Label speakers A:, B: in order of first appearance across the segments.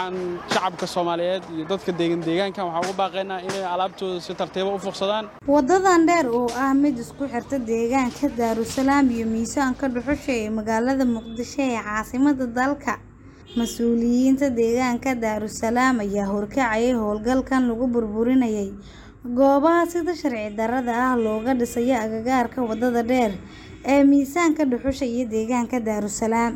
A: waxaan shacabka soomaaliyeed iyo dadka deegan deegaankan waxaan ugu baaqaynaa inay alaabtooda si tartiiba u fuqsadaan
B: wadadan dheer oo ah mid isku xirta deegaanka daarusalaam iyo miisaanka dhuxusha ee magaalada muqdisho ee caasimada dalka mas-uuliyiinta deegaanka daarusalaam ayaa horkacayay howlgalkan lagu burburinayay goobaha sida sharci darrada ah looga dhisayo agagaarka wadada dheer ee miisaanka dhuxusha iyo deegaanka daarusalaam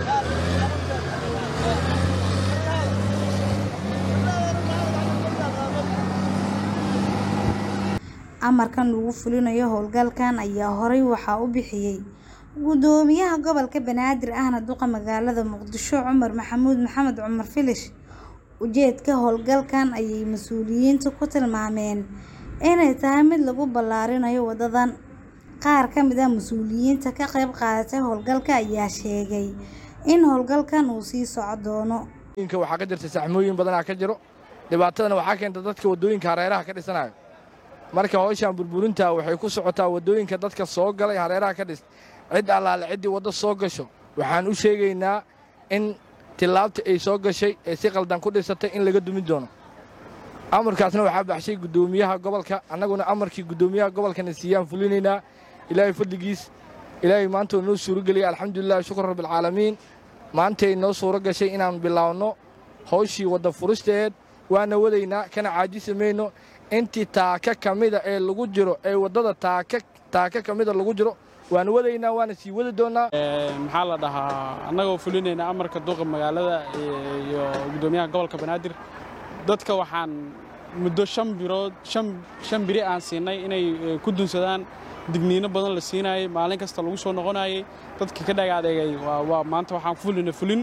B: amarkan lagu fulinayo howlgalkan ayaa horey waxaa u bixiyey gudoomiyaha gobolka banaadir ahna duqa magaalada muqdisho cumar maxamuud maxamed cumar filish ujeedka howlgalkan ayay mas-uuliyiintu ku tilmaameen inay tahay mid lagu ballaarinayo wadadan qaar ka mid ah mas-uuliyiinta ka qayb qaadatay howlgalka ayaa sheegay in howlgalkan uu sii soco doono
C: waxaa ka jirta saxmooyin badanaa ka jiro dhibaatadana waxaa keenta dadka waddooyinka hareeraha ka dhisanayo marka howshan burburinta waxay ku socotaa waddooyinka dadka soo galay hareeraha ka dhis cid allaale ciddii waddo soo gasho waxaan u sheegaynaa in tillaabta ay soo gashay ee si qaldan ku dhisatay in laga dumin doono amarkaasna waxaa baxshay guddoomiyaha gobolka annaguna amarkii guddoomiyaha gobolkana siiyaan fulinaynaa ilaahay fadligiis ilaahay maanta noo suuro geliyay alxamdulilah shukr rabbilcaalamiin maantay noo suuro gashay inaan bilaawno hawshii wadda furisteed waana wadaynaa kana caajisi mayno intii taaka ka mida ee lagu jiro ee waddada taaka taaka ka mida lagu jiro waana wadaynaa waana sii wadi doonnaa
A: maxaa la dhahaa annagoo fulinayna amarka duqa magaalada iyo guddoomiyaha gobolka banaadir dadka waxaan muddo shan birood shan biri aan siinay inay ku dunsadaan digniino badan la siinayay maalin kasta lagu soo noqonayay dadka ka dhaga adeegay waa maanta waxaan ku fulina fulin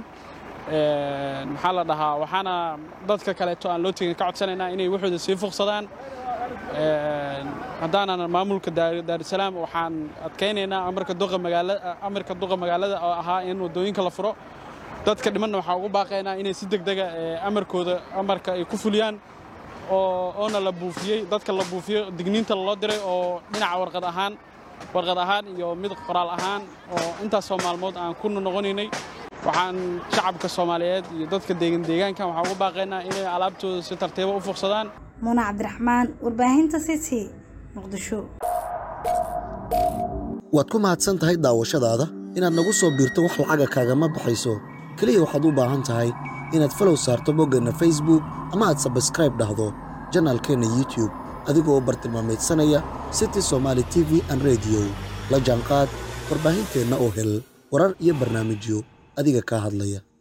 A: maxaa la dhahaa waxaana dadka kaleeto aan loo tegin ka codsanaynaa inay waxooda sii fuqsadaan haddaanan maamulka daarusalaam waxaan adkaynaynaa amarka duqa magaalada amarka duqa magaalada oo ahaa in waddooyinka la furo dadka dhimanna waxaan ugu baaqaynaa inay si degdega amarkooda amarka ay ku fuliyaan oo oona la buufiyey dadka la buufiyo digniinta loo diray oo dhinaca warqad ahaan warqad ahaan iyo mid qoraal ahaan oo intaasoo maalmood aan ku noqonaynay waxaan shacabka soomaaliyeed iyo dadka deegan deegaankan waxaan ugu baaqaynaa inay alaabtooda si tartiiba u fuqsadaan
B: muuna cabdiraxmaan warbaahinta city muqdisho
D: waad ku mahadsan tahay daawashadaada inaad nagu soo biirto wax lacaga kaagama baxayso keliya waxaad u baahan tahay inaad falow saarto boggeenna facebook ama aad sabskraib dhahdo janaalkeenna youtube adigoo bartilmaamaydsanaya city somaali t v an rediyo la jaanqaad warbaahinteenna oo hel warar iyo barnaamijyo adiga kaa hadlaya